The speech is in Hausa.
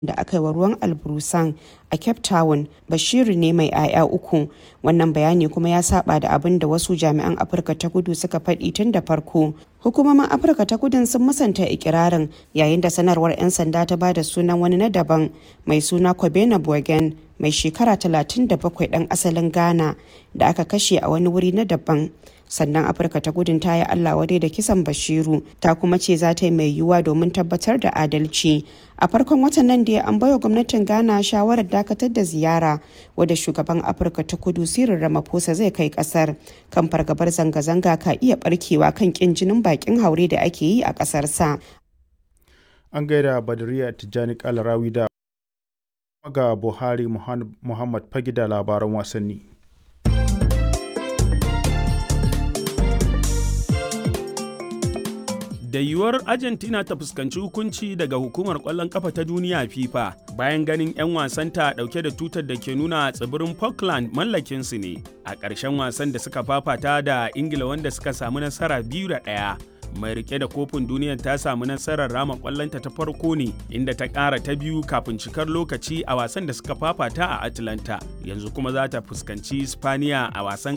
da aka yi wa ruwan alburusan a cape town bashiru ne mai 'ya'ya uku wannan bayani kuma ya saba da abin da wasu jami'an afirka ta kudu suka faɗi tun da farko hukumomin afirka ta kudin sun musanta ikirarin yayin da sanarwar 'yan sanda ta ba da sunan wani na daban mai suna kobena bogen mai shekara 37 ɗan asalin ghana da aka kashe a wani wuri na daban sannan afirka ta gudun ta yi allah wadai da kisan bashiru ta kuma ce za ta yi mai yiwuwa domin tabbatar da adalci a farkon watan nan da an baiwa gwamnatin ghana shawarar dakatar da ziyara wadda shugaban afirka ta kudu sirin ramaphosa zai kai kasar kan fargabar zanga-zanga ka iya barkewa kan kin jinin bakin haure da ake yi a kasar sa an gaida badariya tijjani kalarawi da ga buhari muhammad fagida labaran wasanni da yiwuwar argentina ta fuskanci hukunci daga hukumar kwallon kafa ta duniya fifa bayan ganin 'yan wasanta dauke da tutar da ke nuna tsibirin falkland mallakinsu ne a ƙarshen wasan da suka fafata da ingila wanda suka samu nasara biyu da ɗaya mai rike da kofin duniyar ta samu nasarar rama kwallonta ta farko ne inda ta ƙara ta biyu kafin cikar lokaci a wasan da suka fafata a atlanta yanzu kuma za ta fuskanci spaniya a wasan